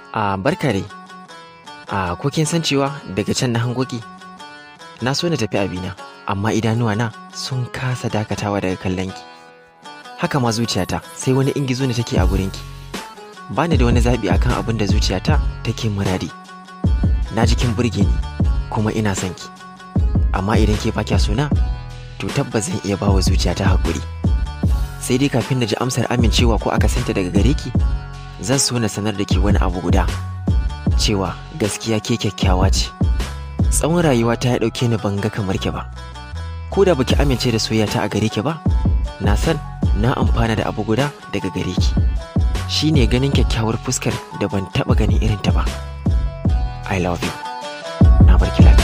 A barka dai. A ko kin san cewa daga can na hangoki? Na so na tafi abina, amma idanuwa na sun kasa dakatawa daga kallon ki. Haka ma zuciyata sai wani ingizo ne take a gurin ki. Ba ni da wani zaɓi akan abin da zuciyata take muradi. Na ji kin burge ni, kuma ina son ki. Amma idan ke ba kya sona, to tabbas zan iya bawa zuciyata haƙuri. Sai dai kafin na ji amsar amincewa ko akasinta daga gare ki, zan so na sanar da ke wani abu guda cewa gaskiya ke kyakkyawa ce tsawon rayuwa ta ya ɗauke ni ban ga kamar ki ba ko da baki amince da soyayya a gare ki ba na san na amfana da abu guda daga gare ki shine ganin kyakkyawar fuskar da ban taɓa ganin irin ta ba i love you na barki lafiya